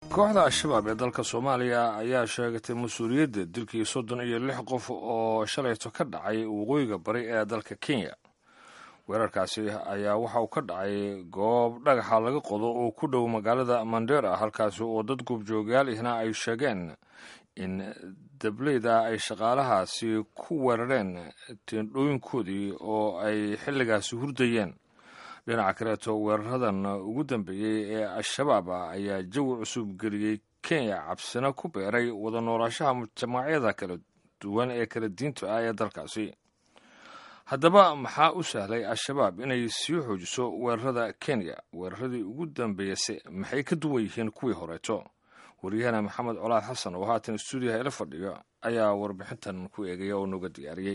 kooxda al-shabaab ee dalka soomaaliya ayaa sheegatay mas-uuliyadda dilkii soddon iyo lix qof oo shalayto ka dhacay waqooyiga bari ee dalka kenya weerarkaasi ayaa waxa uu ka dhacay goob dhagaxa laga qodo oo ku dhow magaalada mandera halkaasi oo dad goobjoogayaal ihna ay sheegeen in dableyda ay shaqaalahaasi ku weerareen teendhooyinkoodii oo ay xilligaasi hurdayeen dhinaca kaleeto weeraradan ugu dambeeyey ee al-shabaab ayaa jawi cusub geliyey kenya cabsina ku beeray wada noolaashaha mujtamaacyada kala duwan ee kala diinta ah ee dalkaasi haddaba maxaa u sahlay al-shabaab inay sii xoojiso weerarada kenya weeraradii ugu dambeeyase maxay ka duwan yihiin kuwii horeeto waryahana maxamed colaad xasan oo haatan stuudiyaha ila fadhiyo ayaa warbixintan ku eegaya oo nooga diyaariyey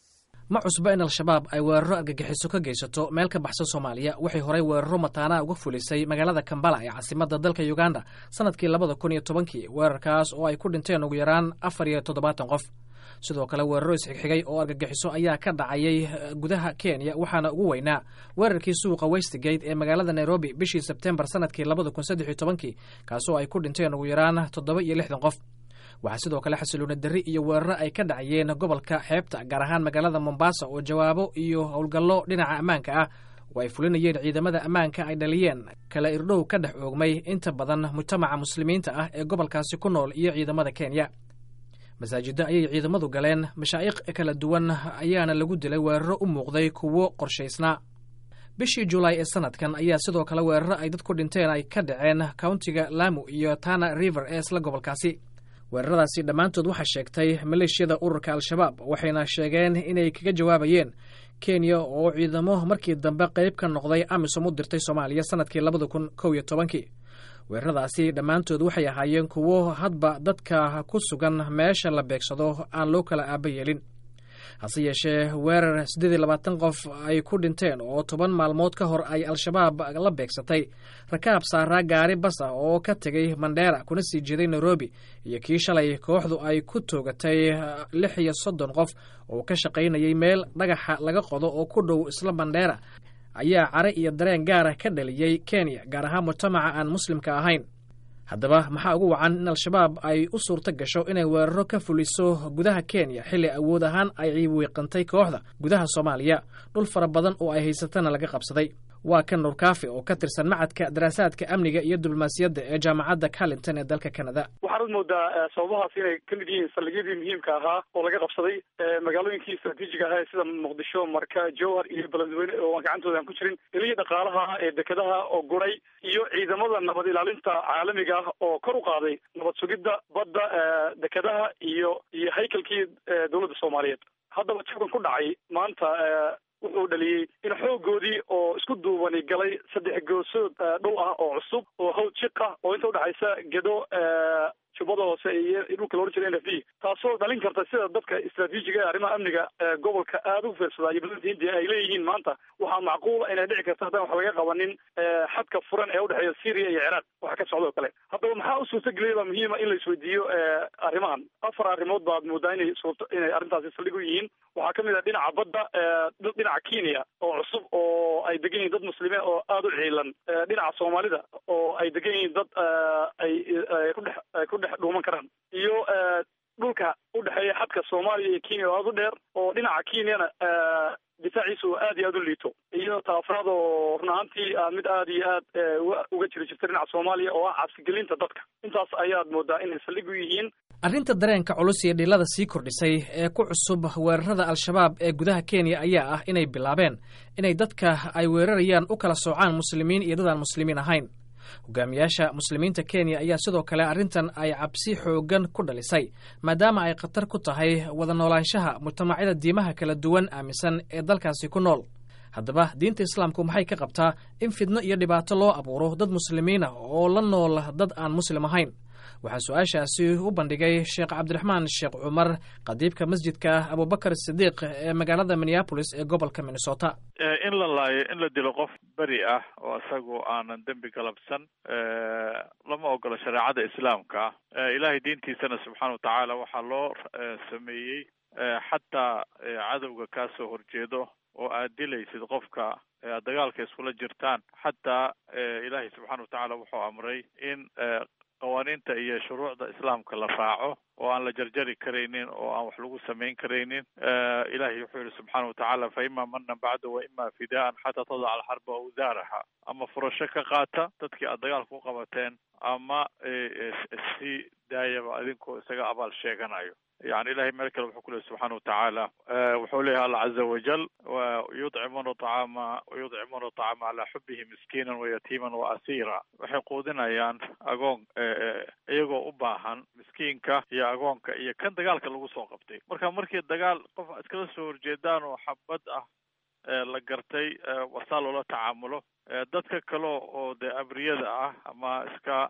ma cusba in al-shabaab ay weeraro argagixiso ka geysato meel ka baxsan soomaaliya waxay horey weeraro mataanaha uga fulisay magaalada kambala ee caasimadda dalka uganda sannadkii labada kun iyo tobankii weerarkaas oo ay ku dhinteen ugu yaraan afar iyo toddobaatan qof sidoo kale weeraro isxigxigay oo argagixiso ayaa ka dhacayay gudaha kenya waxaana ugu weynaa weerarkii suuqa westgate ee magaalada nairobi bishii sebtembar sannadkii labada kun saddex iyo tobankii kaasoo ay ku dhinteen ugu yaraan toddoba iyo lixdan qof waxaa sidoo kale xasiloona darri iyo weeraro ay ka dhacayeen gobolka xeebta gaar ahaan magaalada mombasa oo jawaabo iyo howlgallo dhinaca ammaanka ah oo ay fulinayeen ciidamada ammaanka ay dhaliyeen kala irdhow ka dhex oogmay inta badan mujtamaca muslimiinta ah ee gobolkaasi ku nool iyo ciidamada kenya masaajidda ayay ciidamadu galeen mashaa'iq kala duwan ayaana lagu dilay weeraro u muuqday kuwo qorshaysnaa bishii julaay ee sanadkan ayaa sidoo kale weeraro ay dad ku dhinteen ay ka dhaceen countiga lamu iyo tana river ee isla gobolkaasi weeraradaasi dhammaantood waxaa sheegtay maleeshiyada ururka al-shabaab waxayna sheegeen inay kaga jawaabayeen kenya oo ciidamo markii dambe qayb ka noqday amisom u dirtay soomaaliya sannadkii labada kun kow iyo tobankii weeraradaasi dhammaantood waxay ahaayeen kuwo hadba dadka ku sugan meesha la beegsado aan loo kala aaba yeelin hase yeeshee weerar siddeed iyo labaatan qof ay ku dhinteen oo toban maalmood ka hor ay al-shabaab la beegsatay rakaab saaraa gaari bas ah oo ka tegay mandheera kuna sii jeeday nairobi iyo kii shalay kooxdu ay ku toogatay lix iyo soddon qof oo ka shaqaynayay meel dhagaxa laga qodo oo ku dhow isla mandheera ayaa care iyo dareen gaara ka dhaliyey kenya gaar ahaan mujtamaca aan muslimka ahayn haddaba maxaa ugu wacan in al-shabaab ay u suurto gasho inay weeraro ka fuliso gudaha kenya xilli awood ahaan ay wiiqantay kooxda gudaha soomaaliya dhul fara badan oo ay haysatana laga qabsaday waa kan nuurkaafi oo ka tirsan macadka daraasaadka amniga iyo diblomaasiyadda ee jaamacadda carlington ee dalka canada waxaanad moodaa sababahaas inay ka mid yihiin saldhigyadii muhiimka ahaa oo laga qabsaday magaalooyinkii istraatiijiga ahaa sida muqdisho marka jowhar iyo beledweyne oo aan gacantooda aan ku jirin ilihii dhaqaalaha ee dekedaha oo guray iyo ciidamada nabad ilaalinta caalamiga ah oo kor u qaaday nabad sugidda badda dekedaha iyo iyo haykalkii dowladda soomaaliyeed haddaba jabkan ku dhacay maanta wuxuu dhaliyey in xoogoodii oo isku duubani galay saddex goosood dhul ah oo cusub oo hawd jiq ah oo inta udhexaysa gedo jubbada hoose iyo dhulka loodhan jira n f d taasoo dhalin karta sida dadka istraatiijiga ee arrimaha amniga gobolka aada ugu fiirsadaa iyo badanta hindiya ay leeyihiin maanta waxaa macquula inay dhici karta haddaan wax laga qabanin xadka furan ee udhexeeya syria iyo ciraaq waxa ka socda oo kale haddaba maxaa u suurta geliyay baa muhiima in la isweydiiyo arrimahan afar arrimood baad moodaa inay suurto inay arrintaasi saldhig u yihiin waxaa kamid ah dhinaca badda dhinaca kenya oo cusub oo ay degan yihiin dad muslimiin oo aada u ciilan dhinaca soomaalida oo ay degan yihiin dad ay kudhex ku dhex dhuuman karaan iyo dhulka udhexeeya xadka soomaaliya iyo kenya oo aada u dheer oo dhinaca kenyana difaaciisa oo aad iyo aada u liito iyo taafraad oo run ahaantii mid aada iyo aad uga jiri jirta dhinaca soomaaliya oo ah cabsigelinta dadka intaas ayaad moodaa inay saldhig u yihiin arrinta dareenka culus iyo dhilada sii kordhisay ee ku cusub weerarada al-shabaab ee gudaha kenya ayaa ah inay bilaabeen inay dadka ay weerarayaan u kala soocaan muslimiin iyo dad aan muslimiin ahayn hogaamiyaasha muslimiinta kenya ayaa sidoo kale arrintan ay cabsi xooggan ku dhalisay maadaama ay khatar ku tahay wada noolaanshaha mujtamacyada diimaha kala duwan aaminsan ee dalkaasi ku nool haddaba diinta islaamku maxay ka qabtaa in fidno iyo dhibaato loo abuuro dad muslimiin ah oo la nool dad aan muslim ahayn waxaa su-aashaasi u bandhigay sheekh cabdiraxmaan sheekh cumar qadiibka masjidka abubakar sidiiq ee magaalada minneapolis ee gobolka minnesota in la laayo in la dilo qof beri ah oo isagu aanan dembi galabsan lama ogola shareecada islaamka ilaahay diintiisana subxaana wa tacaala waxaa loo sameeyey xataa cadowga kaa soo horjeedo oo aad dilaysid qofka aad dagaalka iskula jirtaan xataa ilaahay subxaana wa tacaala wuxuu amray in qawaaniinta iyo shuruucda islaamka la raaco oo aan la jarjari karaynin oo aan wax lagu samayn karaynin ilahay wuxuu yihi subxaana watacaala fa ima manan bacda wa ima fidaan xataa tadaca alxarba awsaaraha ama furasho ka qaata dadkii aad dagaalka u qabateen ama si daayaba adinkoo isaga abaal sheeganayo yani ilahay meel kale wuxuu ku lehy subxaana watacaala wuxuu leeyahy alla caza wajal yudcimuna acaama yudcimuna acaama calaa xubihi miskiinan wayatiiman waasiira waxay quudinayaan agoon iyagoo u baahan miskiinka iyo agoonka iyo kan dagaalka lagu soo qabtay marka markii dagaal qof iskala soo horjeedaan oo xabad ah la gartay wasaa loola tacaamulo dadka kale oo dee abriyada ah ama iska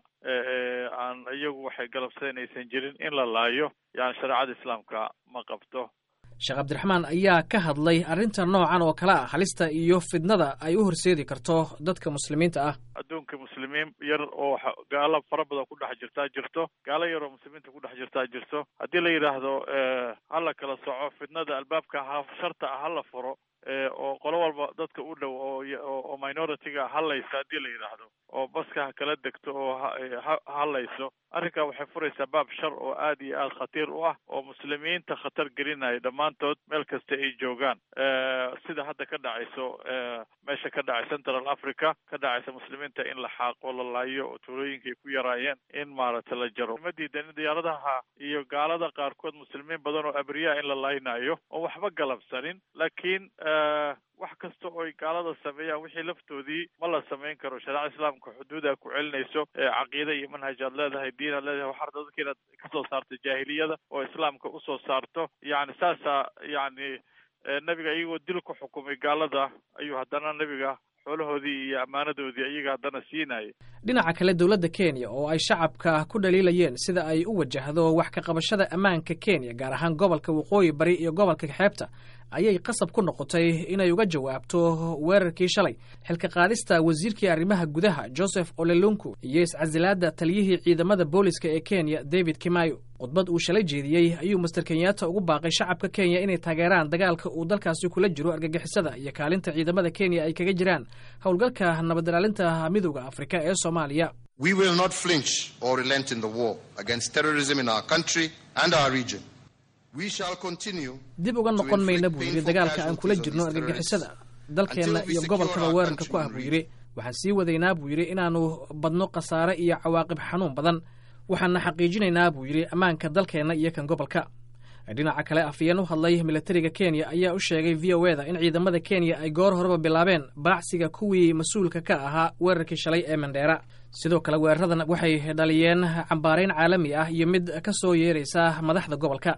aan iyagu waxay galabsadeen aysan jirin in la laayo yani shareecada islaamka ma qabto sheekh cabdiraxmaan ayaa ka hadlay arrinta noocan oo kale ah halista iyo fidnada ay u horseedi karto dadka muslimiinta ah adduunka muslimiin yar oo gaalo fara badan ku dhex jirtaa jirto gaalo yar oo muslimiinta ku dhex jirtaa jirto haddii la yidhaahdo hala kala soco fidnada albaabka ha sharta ah hala furo oo qolo walba dadka u dhow oo minority-ga hadlaysa haddii la yidhaahdo oo baska ha kala degto oo hadlayso arrinkaa waxay furaysaa baab shar oo aad iyo aad khatiir u ah oo muslimiinta khatar gelinaya dhammaantood meel kasta ay joogaan sida hadda ka dhacayso meesha ka dhacay central africa ka dhacaysa muslimiinta in la xaaqo la laayo oo tuulooyinka ay ku yaraayeen in maaragtay la jaro ma diidan in diyaaradaha iyo gaalada qaarkood muslimiin badan oo abriyaa in la laaynayo oo waxba galabsanin laakiin wax kasta oo ay gaalada sameeyaan wixii laftoodii ma la samayn karo shareecada islaamka xuduuda ku celinayso caqiide iyo manhaj aad leedahay diin aad leedahay waxaa rabta dadka inaad kasoo saarto jaahiliyada oo islaamka usoo saarto yani saasaa yani nebiga iyagoo dil ku xukumay gaalada ayuu haddana nebiga xoolahoodii iyo ammaanadoodii iyaga haddana siinaya dhinaca kale dowladda kenya oo ay shacabka ku dhaliilayeen sida ay u wajahdo wax ka qabashada ammaanka kenya gaar ahaan gobolka waqooyi bari iyo gobolka xeebta ayay qasab ku noqotay inay uga jawaabto weerarkii shalay xilka qaadista wasiirkii arrimaha gudaha joseph olelunku iyo iscasilaadda taliyihii ciidamada booliska ee kenya david kimayo khudbad uu shalay jeediyey ayuu master kenyatta ugu baaqay shacabka kenya inay taageeraan dagaalka uu dalkaasi kula jiro argagixisada iyo kaalinta ciidamada kenya ay kaga jiraan howlgalka nabad ilaalinta midooda afrika ee soomaaliya We will not flinch or relent in the war against terrorism in our country and our region. We shall continue dib uga noqon mayna buu yidhi dagaalka aan kula jirno argagixisada dalkeenna iyo gobolkaba weerarka ku ah buu yidhi waxaan sii wadaynaa buu yidhi inaannu badno khasaare iyo cawaaqib xanuun badan waxaana xaqiijinaynaa buu yidhi ammaanka dalkeenna iyo kan gobolka dhinaca kale afayeen u hadlay milatariga kenya ayaa u sheegay v o eda in ciidamada kenya ay goor horeba bilaabeen baacsiga kuwii mas-uulka ka ahaa weerarkii shalay ee mandheera sidoo kale weeraradan waxay dhaliyeen cambaarayn caalami ah iyo mid ka soo yeeraysa madaxda gobolka